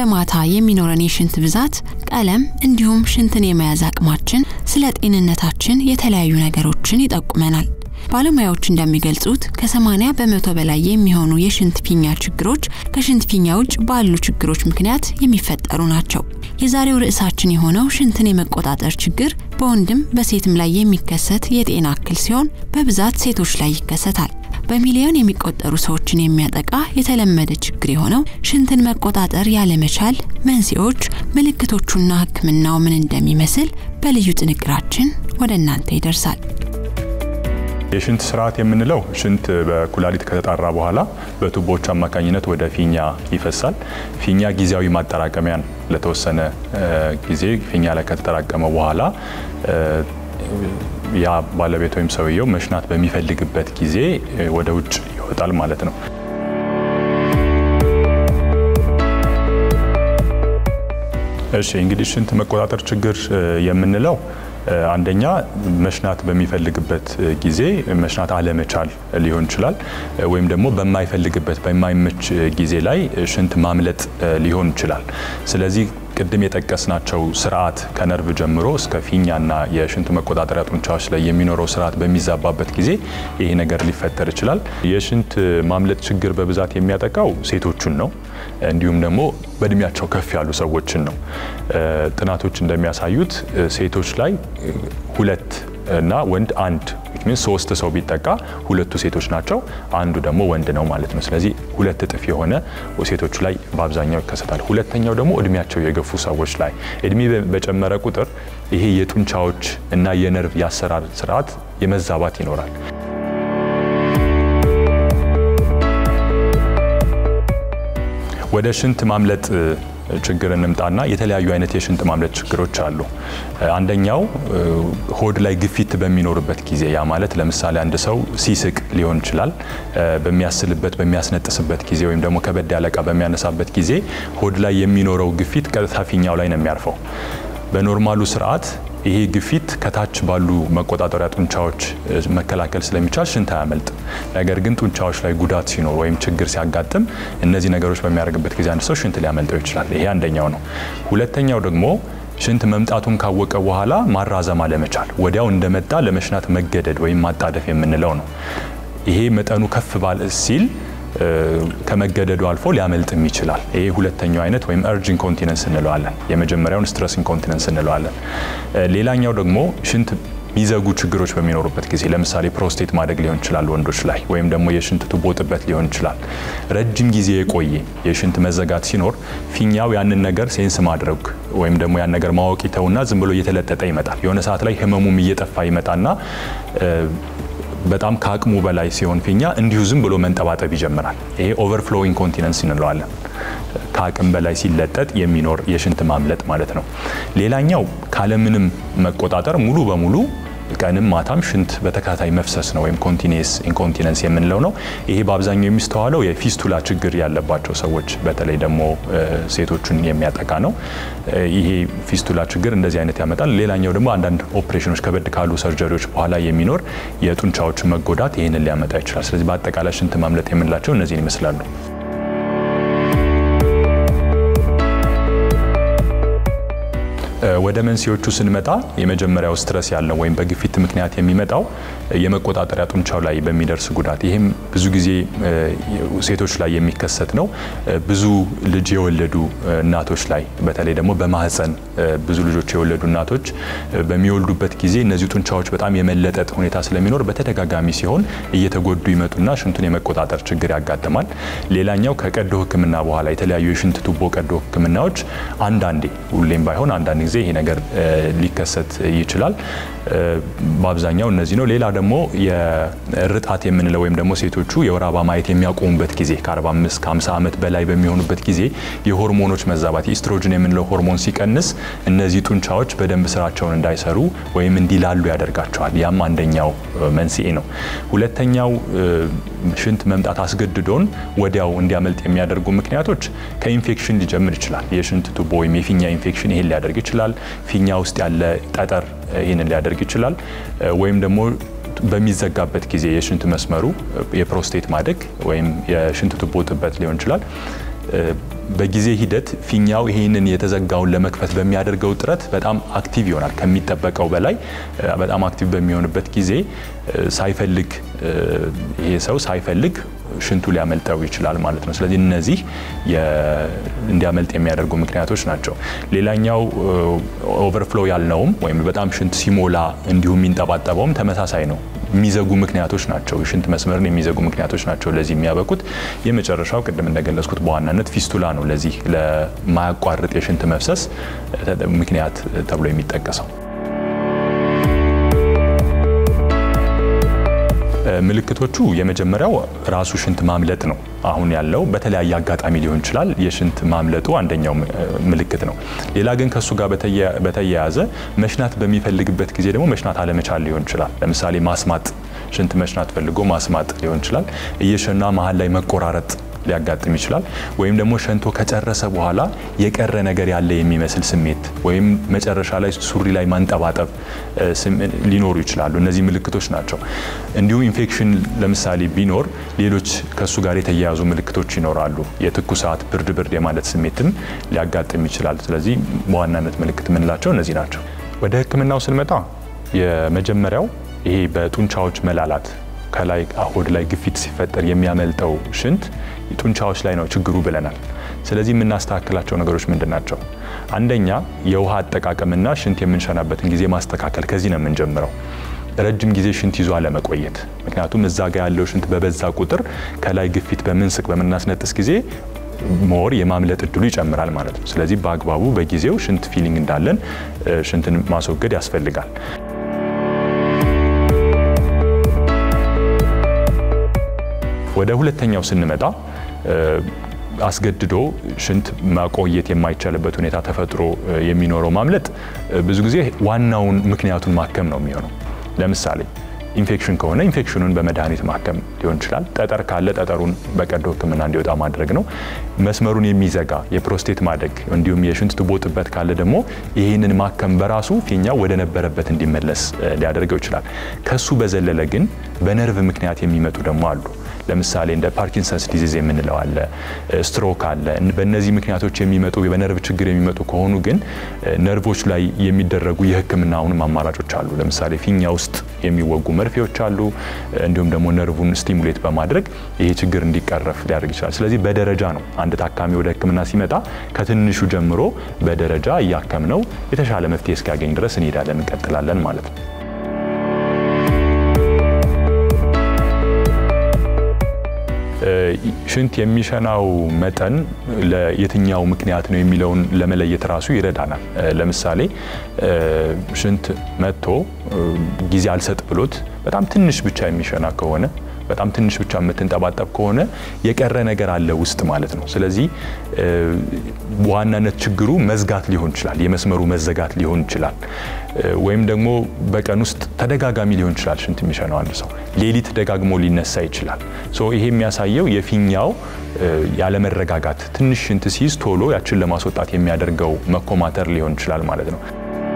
በማታ የሚኖረን የሽንት ብዛት፣ ቀለም እንዲሁም ሽንትን የመያዝ አቅማችን ስለ ጤንነታችን የተለያዩ ነገሮችን ይጠቁመናል። ባለሙያዎች እንደሚገልጹት ከ80 በመቶ በላይ የሚሆኑ የሽንት ፊኛ ችግሮች ከሽንት ፊኛ ውጭ ባሉ ችግሮች ምክንያት የሚፈጠሩ ናቸው። የዛሬው ርዕሳችን የሆነው ሽንትን የመቆጣጠር ችግር በወንድም በሴትም ላይ የሚከሰት የጤና እክል ሲሆን በብዛት ሴቶች ላይ ይከሰታል። በሚሊዮን የሚቆጠሩ ሰዎችን የሚያጠቃ የተለመደ ችግር የሆነው ሽንትን መቆጣጠር ያለመቻል መንስኤዎች፣ ምልክቶቹና ሕክምናው ምን እንደሚመስል በልዩ ጥንቅራችን ወደ እናንተ ይደርሳል። የሽንት ስርዓት የምንለው ሽንት በኩላሊት ከተጣራ በኋላ በቱቦዎች አማካኝነት ወደ ፊኛ ይፈሳል። ፊኛ ጊዜያዊ ማጠራቀሚያን ለተወሰነ ጊዜ ፊኛ ላይ ከተጠራቀመ በኋላ ያ ባለቤት ወይም ሰውየው መሽናት በሚፈልግበት ጊዜ ወደ ውጭ ይወጣል ማለት ነው። እሺ እንግዲህ ሽንት መቆጣጠር ችግር የምንለው አንደኛ መሽናት በሚፈልግበት ጊዜ መሽናት አለመቻል ሊሆን ይችላል። ወይም ደግሞ በማይፈልግበት በማይመች ጊዜ ላይ ሽንት ማምለጥ ሊሆን ይችላል። ስለዚህ ቅድም የጠቀስናቸው ስርዓት ከነርቭ ጀምሮ እስከ ፊኛና የሽንት መቆጣጠሪያ ጡንቻዎች ላይ የሚኖረው ስርዓት በሚዛባበት ጊዜ ይሄ ነገር ሊፈጠር ይችላል። የሽንት ማምለጥ ችግር በብዛት የሚያጠቃው ሴቶቹን ነው። እንዲሁም ደግሞ በእድሜያቸው ከፍ ያሉ ሰዎችን ነው። ጥናቶች እንደሚያሳዩት ሴቶች ላይ ሁለት እና ወንድ አንድ ሚን ሶስት ሰው ቢጠቃ ሁለቱ ሴቶች ናቸው፣ አንዱ ደግሞ ወንድ ነው ማለት ነው። ስለዚህ ሁለት እጥፍ የሆነ ሴቶቹ ላይ በአብዛኛው ይከሰታል። ሁለተኛው ደግሞ እድሜያቸው የገፉ ሰዎች ላይ እድሜ በጨመረ ቁጥር ይሄ የጡንቻዎች እና የነርቭ የአሰራር ስርዓት የመዛባት ይኖራል። ወደ ሽንት ማምለጥ ችግር እንምጣና የተለያዩ አይነት የሽንት ማምለጥ ችግሮች አሉ። አንደኛው ሆድ ላይ ግፊት በሚኖርበት ጊዜ ያ ማለት ለምሳሌ አንድ ሰው ሲስቅ ሊሆን ይችላል። በሚያስልበት በሚያስነጥስበት ጊዜ ወይም ደግሞ ከበድ ያለ ዕቃ በሚያነሳበት ጊዜ ሆድ ላይ የሚኖረው ግፊት ቀጥታ ፊኛው ላይ ነው የሚያርፈው። በኖርማሉ ስርዓት ይሄ ግፊት ከታች ባሉ መቆጣጠሪያ ጡንቻዎች መከላከል ስለሚቻል ሽንት አያመልጥ። ነገር ግን ጡንቻዎች ላይ ጉዳት ሲኖር ወይም ችግር ሲያጋጥም እነዚህ ነገሮች በሚያደርግበት ጊዜ አንድ ሰው ሽንት ሊያመልጠው ይችላል። ይሄ አንደኛው ነው። ሁለተኛው ደግሞ ሽንት መምጣቱን ካወቀ በኋላ ማራዘም አለመቻል፣ ወዲያው እንደመጣ ለመሽናት መገደድ ወይም ማጣደፍ የምንለው ነው። ይሄ መጠኑ ከፍ ባለ ሲል ከመገደዱ አልፎ ሊያመልጥም ይችላል። ይሄ ሁለተኛው አይነት ወይም እርጅ ኢንኮንቲነንስ እንለዋለን። የመጀመሪያውን ስትረስ ኢንኮንቲነንስ እንለዋለን። ሌላኛው ደግሞ ሽንት የሚዘጉ ችግሮች በሚኖሩበት ጊዜ ለምሳሌ ፕሮስቴት ማደግ ሊሆን ይችላል ወንዶች ላይ ወይም ደግሞ የሽንት ቱቦ ጥበት ሊሆን ይችላል። ረጅም ጊዜ የቆየ የሽንት መዘጋት ሲኖር ፊኛው ያንን ነገር ሴንስ ማድረግ ወይም ደግሞ ያን ነገር ማወቅ ይተውና ዝም ብሎ እየተለጠጠ ይመጣል። የሆነ ሰዓት ላይ ህመሙም እየጠፋ ይመጣና በጣም ከአቅሙ በላይ ሲሆን ፊኛ እንዲሁ ዝም ብሎ መንጠባጠብ ይጀምራል። ይሄ ኦቨርፍሎ ኢንኮንቲነንስ እንለዋለን። ከአቅም በላይ ሲለጠጥ የሚኖር የሽንት ማምለጥ ማለት ነው። ሌላኛው ካለምንም መቆጣጠር ሙሉ በሙሉ ቀንም ማታም ሽንት በተከታታይ መፍሰስ ነው ወይም ኮንቲኒየስ ኢንኮንቲነንስ የምንለው ነው። ይሄ በአብዛኛው የሚስተዋለው የፊስቱላ ችግር ያለባቸው ሰዎች በተለይ ደግሞ ሴቶችን የሚያጠቃ ነው። ይሄ ፊስቱላ ችግር እንደዚህ አይነት ያመጣል። ሌላኛው ደግሞ አንዳንድ ኦፕሬሽኖች ከበድ ካሉ ሰርጀሪዎች በኋላ የሚኖር የጡንቻዎች መጎዳት ይህንን ሊያመጣ ይችላል። ስለዚህ በአጠቃላይ ሽንት ማምለጥ የምንላቸው እነዚህን ይመስላሉ። ወደ መንስኤዎቹ ስንመጣ የመጀመሪያው ስትረስ ያለው ወይም በግፊት ምክንያት የሚመጣው የመቆጣጠሪያ ጡንቻው ላይ በሚደርስ ጉዳት፣ ይህም ብዙ ጊዜ ሴቶች ላይ የሚከሰት ነው። ብዙ ልጅ የወለዱ እናቶች ላይ በተለይ ደግሞ በማህፀን ብዙ ልጆች የወለዱ እናቶች በሚወልዱበት ጊዜ እነዚህ ጡንቻዎች በጣም የመለጠጥ ሁኔታ ስለሚኖር በተደጋጋሚ ሲሆን እየተጎዱ ይመጡና ሽንቱን የመቆጣጠር ችግር ያጋጥማል። ሌላኛው ከቀዶ ሕክምና በኋላ የተለያዩ የሽንት ቱቦ ቀዶ ሕክምናዎች አንዳንዴ ሁሌም ባይሆን አንዳንድ ጊዜ ይሄ ነገር ሊከሰት ይችላል። በአብዛኛው እነዚህ ነው። ሌላ ደግሞ የርጣት የምንለው ወይም ደግሞ ሴቶቹ የወር አበባ ማየት የሚያቆሙበት ጊዜ ከ45 ከ50 ዓመት በላይ በሚሆኑበት ጊዜ የሆርሞኖች መዛባት ኢስትሮጅን የምንለው ሆርሞን ሲቀንስ እነዚህ ጡንቻዎች በደንብ ስራቸውን እንዳይሰሩ ወይም እንዲላሉ ያደርጋቸዋል። ያም አንደኛው መንስኤ ነው። ሁለተኛው ሽንት መምጣት አስገድዶን ወዲያው እንዲያመልጥ የሚያደርጉ ምክንያቶች ከኢንፌክሽን ሊጀምር ይችላል። የሽንት ቱቦ ወይም የፊኛ ኢንፌክሽን ይሄን ሊያደርግ ይችላል። ፊኛ ውስጥ ያለ ጠጠር ይህንን ሊያደርግ ይችላል። ወይም ደግሞ በሚዘጋበት ጊዜ የሽንት መስመሩ የፕሮስቴት ማደግ ወይም የሽንት ቱቦ ጥበት ሊሆን ይችላል። በጊዜ ሂደት ፊኛው ይህንን የተዘጋውን ለመክፈት በሚያደርገው ጥረት በጣም አክቲቭ ይሆናል። ከሚጠበቀው በላይ በጣም አክቲቭ በሚሆንበት ጊዜ ሳይፈልግ ይሄ ሰው ሳይፈልግ ሽንቱ ሊያመልጠው ይችላል ማለት ነው። ስለዚህ እነዚህ እንዲያመልጥ የሚያደርጉ ምክንያቶች ናቸው። ሌላኛው ኦቨርፍሎ ያልነውም ወይም በጣም ሽንት ሲሞላ እንዲሁም የሚንጠባጠበውም ተመሳሳይ ነው። የሚዘጉ ምክንያቶች ናቸው። የሽንት መስመርን የሚዘጉ ምክንያቶች ናቸው ለዚህ የሚያበቁት። የመጨረሻው ቅድም እንደገለጽኩት በዋናነት ፊስቱላ ነው ለዚህ ለማያቋርጥ የሽንት መፍሰስ ምክንያት ተብሎ የሚጠቀሰው። ምልክቶቹ የመጀመሪያያው ራሱ ሽንት ማምለጥ ነው። አሁን ያለው በተለያየ አጋጣሚ ሊሆን ይችላል። የሽንት ማምለጡ አንደኛው ምልክት ነው። ሌላ ግን ከእሱ ጋር በተያያዘ መሽናት በሚፈልግበት ጊዜ ደግሞ መሽናት አለመቻል ሊሆን ይችላል። ለምሳሌ ማስማጥ፣ ሽንት መሽናት ፈልጎ ማስማጥ ሊሆን ይችላል። እየሸና መሀል ላይ መቆራረጥ ሊያጋጥም ይችላል። ወይም ደግሞ ሸንቶ ከጨረሰ በኋላ የቀረ ነገር ያለ የሚመስል ስሜት ወይም መጨረሻ ላይ ሱሪ ላይ ማንጠባጠብ ሊኖሩ ይችላሉ። እነዚህ ምልክቶች ናቸው። እንዲሁም ኢንፌክሽን ለምሳሌ ቢኖር ሌሎች ከእሱ ጋር የተያያዙ ምልክቶች ይኖራሉ። የትኩሳት፣ ብርድ ብርድ የማለት ስሜትም ሊያጋጥም ይችላል። ስለዚህ በዋናነት ምልክት የምንላቸው እነዚህ ናቸው። ወደ ሕክምናው ስንመጣ የመጀመሪያው ይሄ በጡንቻዎች መላላት ከላይ ሆድ ላይ ግፊት ሲፈጠር የሚያመልጠው ሽንት ጡንቻዎች ላይ ነው ችግሩ ብለናል። ስለዚህ የምናስተካክላቸው ነገሮች ምንድን ናቸው? አንደኛ የውሃ አጠቃቀምና ሽንት የምንሸናበትን ጊዜ ማስተካከል። ከዚህ ነው የምንጀምረው። ረጅም ጊዜ ሽንት ይዞ አለመቆየት። ምክንያቱም እዛ ጋ ያለው ሽንት በበዛ ቁጥር ከላይ ግፊት በምንስቅ በምናስነጥስ ጊዜ ሞር የማምለጥ እድሉ ይጨምራል ማለት ነው። ስለዚህ በአግባቡ በጊዜው ሽንት ፊሊንግ እንዳለን ሽንትን ማስወገድ ያስፈልጋል። ወደ ሁለተኛው ስንመጣ አስገድዶ ሽንት ማቆየት የማይቻልበት ሁኔታ ተፈጥሮ የሚኖረው ማምለጥ ብዙ ጊዜ ዋናውን ምክንያቱን ማከም ነው የሚሆነው። ለምሳሌ ኢንፌክሽን ከሆነ ኢንፌክሽኑን በመድኃኒት ማከም ሊሆን ይችላል። ጠጠር ካለ ጠጠሩን በቀዶ ሕክምና እንዲወጣ ማድረግ ነው። መስመሩን የሚዘጋ የፕሮስቴት ማደግ እንዲሁም የሽንት ቱቦ ጥበት ካለ ደግሞ ይህንን ማከም በራሱ ፊኛው ወደ ነበረበት እንዲመለስ ሊያደርገው ይችላል። ከሱ በዘለለ ግን በነርቭ ምክንያት የሚመጡ ደግሞ አሉ። ለምሳሌ እንደ ፓርኪንሰንስ ዲዚዝ የምንለው አለ፣ ስትሮክ አለ። በእነዚህ ምክንያቶች የሚመጡ በነርቭ ችግር የሚመጡ ከሆኑ ግን ነርቮች ላይ የሚደረጉ የህክምና አሁንም አማራጮች አሉ። ለምሳሌ ፊኛ ውስጥ የሚወጉ መርፌዎች አሉ። እንዲሁም ደግሞ ነርቡን ስቲሙሌት በማድረግ ይሄ ችግር እንዲቀረፍ ሊያደርግ ይችላል። ስለዚህ በደረጃ ነው አንድ ታካሚ ወደ ህክምና ሲመጣ ከትንሹ ጀምሮ በደረጃ እያከምነው የተሻለ መፍትሄ እስኪያገኝ ድረስ እንሄዳለን፣ እንቀጥላለን ማለት ነው። ሽንት የሚሸናው መጠን ለየትኛው ምክንያት ነው የሚለውን ለመለየት ራሱ ይረዳናል። ለምሳሌ ሽንት መጥቶ ጊዜ አልሰጥ ብሎት በጣም ትንሽ ብቻ የሚሸና ከሆነ በጣም ትንሽ ብቻ የምትንጠባጠብ ከሆነ የቀረ ነገር አለ ውስጥ ማለት ነው። ስለዚህ በዋናነት ችግሩ መዝጋት ሊሆን ይችላል፣ የመስመሩ መዘጋት ሊሆን ይችላል። ወይም ደግሞ በቀን ውስጥ ተደጋጋሚ ሊሆን ይችላል ሽንት የሚሸናው አንድ ሰው ሌሊት ደጋግሞ ሊነሳ ይችላል። ይሄ የሚያሳየው የፊኛው ያለመረጋጋት ትንሽ ሽንት ሲይዝ ቶሎ ያችን ለማስወጣት የሚያደርገው መኮማተር ሊሆን ይችላል ማለት ነው።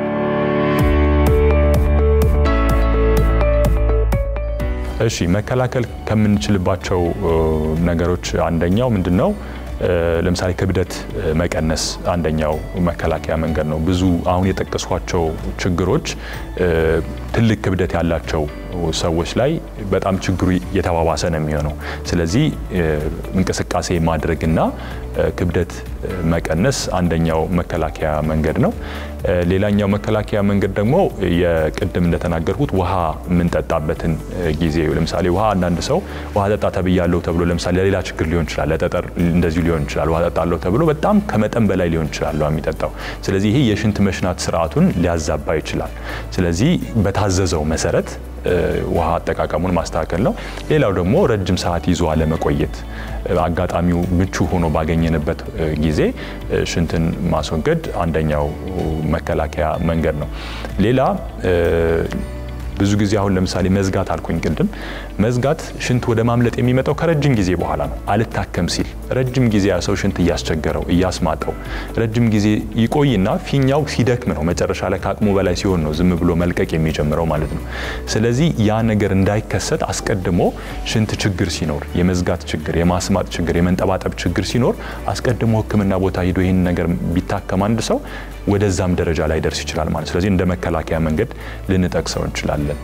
እሺ መከላከል ከምንችልባቸው ነገሮች አንደኛው ምንድን ነው? ለምሳሌ ክብደት መቀነስ አንደኛው መከላከያ መንገድ ነው። ብዙ አሁን የጠቀስኳቸው ችግሮች ትልቅ ክብደት ያላቸው ሰዎች ላይ በጣም ችግሩ የተባባሰ ነው የሚሆነው። ስለዚህ እንቅስቃሴ ማድረግና ክብደት መቀነስ አንደኛው መከላከያ መንገድ ነው። ሌላኛው መከላከያ መንገድ ደግሞ የቅድም እንደተናገርኩት ውሃ የምንጠጣበትን ጊዜ ለምሳሌ ውሃ አንዳንድ ሰው ውሃ ጠጣ ተብያለሁ ተብሎ ለምሳሌ ለሌላ ችግር ሊሆን ይችላል፣ ለጠጠር እንደዚሁ ሊሆን ይችላል። ውሃ ጠጣለሁ ተብሎ በጣም ከመጠን በላይ ሊሆን ይችላል የሚጠጣው። ስለዚህ ይሄ የሽንት መሽናት ስርዓቱን ሊያዛባ ይችላል። ስለዚህ በታዘዘው መሰረት ውሃ አጠቃቀሙን ማስተካከል ነው። ሌላው ደግሞ ረጅም ሰዓት ይዞ አለመቆየት፣ አጋጣሚው ምቹ ሆኖ ባገኘንበት ጊዜ ሽንትን ማስወገድ አንደኛው መከላከያ መንገድ ነው። ሌላ ብዙ ጊዜ አሁን ለምሳሌ መዝጋት አልኩኝ ቅድም። መዝጋት ሽንት ወደ ማምለጥ የሚመጣው ከረጅም ጊዜ በኋላ ነው። አልታከም ሲል ረጅም ጊዜ ያ ሰው ሽንት እያስቸገረው እያስማጠው ረጅም ጊዜ ይቆይና ፊኛው ሲደክም ነው መጨረሻ ላይ ከአቅሙ በላይ ሲሆን ነው ዝም ብሎ መልቀቅ የሚጀምረው ማለት ነው። ስለዚህ ያ ነገር እንዳይከሰት አስቀድሞ ሽንት ችግር ሲኖር፣ የመዝጋት ችግር፣ የማስማጥ ችግር፣ የመንጠባጠብ ችግር ሲኖር አስቀድሞ ሕክምና ቦታ ሂዶ ይህን ነገር ቢታከም አንድ ሰው ወደዛም ደረጃ ላይ ደርስ ይችላል ማለት ስለዚህ እንደ መከላከያ መንገድ ልንጠቅሰው እንችላለን።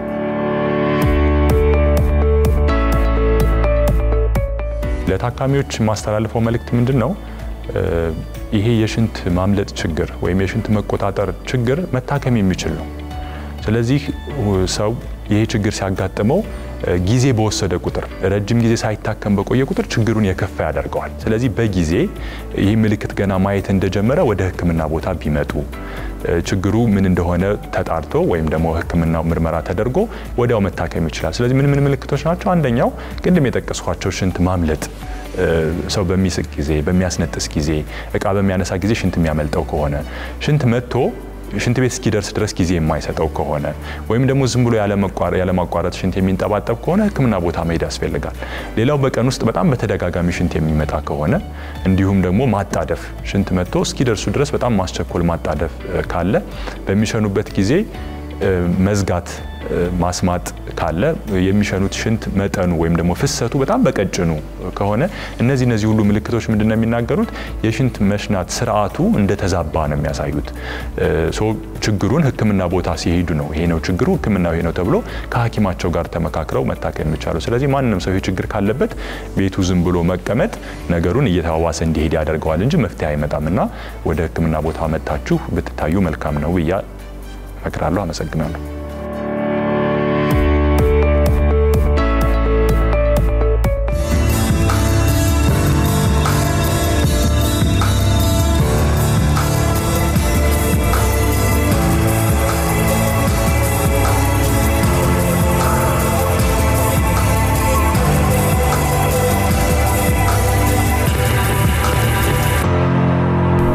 ለታካሚዎች የማስተላልፈው መልእክት ምንድን ነው? ይሄ የሽንት ማምለጥ ችግር ወይም የሽንት መቆጣጠር ችግር መታከም የሚችል ነው። ስለዚህ ሰው ይሄ ችግር ሲያጋጥመው ጊዜ በወሰደ ቁጥር ረጅም ጊዜ ሳይታከም በቆየ ቁጥር ችግሩን የከፋ ያደርገዋል። ስለዚህ በጊዜ ይህ ምልክት ገና ማየት እንደጀመረ ወደ ሕክምና ቦታ ቢመጡ ችግሩ ምን እንደሆነ ተጣርቶ ወይም ደግሞ ሕክምናው ምርመራ ተደርጎ ወዲያው መታከም ይችላል። ስለዚህ ምን ምን ምልክቶች ናቸው? አንደኛው ቅድም የጠቀስኳቸው ሽንት ማምለጥ ሰው በሚስቅ ጊዜ፣ በሚያስነጥስ ጊዜ፣ እቃ በሚያነሳ ጊዜ ሽንት የሚያመልጠው ከሆነ ሽንት መጥቶ ሽንት ቤት እስኪደርስ ድረስ ጊዜ የማይሰጠው ከሆነ ወይም ደግሞ ዝም ብሎ ያለማቋረጥ ሽንት የሚንጠባጠብ ከሆነ ሕክምና ቦታ መሄድ ያስፈልጋል። ሌላው በቀን ውስጥ በጣም በተደጋጋሚ ሽንት የሚመጣ ከሆነ እንዲሁም ደግሞ ማጣደፍ ሽንት መጥቶ እስኪደርሱ ድረስ በጣም ማስቸኮል ማጣደፍ ካለ በሚሸኑበት ጊዜ መዝጋት ማስማጥ ካለ የሚሸኑት ሽንት መጠኑ ወይም ደግሞ ፍሰቱ በጣም በቀጭኑ ከሆነ እነዚህ እነዚህ ሁሉ ምልክቶች ምንድን ነው የሚናገሩት? የሽንት መሽናት ስርዓቱ እንደተዛባ ነው የሚያሳዩት። ችግሩን ህክምና ቦታ ሲሄዱ ነው ይሄ ነው ችግሩ፣ ህክምናው ይሄ ነው ተብሎ ከሐኪማቸው ጋር ተመካክረው መታከም የሚቻሉ። ስለዚህ ማንም ሰው ይህ ችግር ካለበት ቤቱ ዝም ብሎ መቀመጥ ነገሩን እየተባባሰ እንዲሄድ ያደርገዋል እንጂ መፍትሄ አይመጣም እና ወደ ህክምና ቦታ መጥታችሁ ብትታዩ መልካም ነው ብያ እመክራለሁ። አመሰግናለሁ።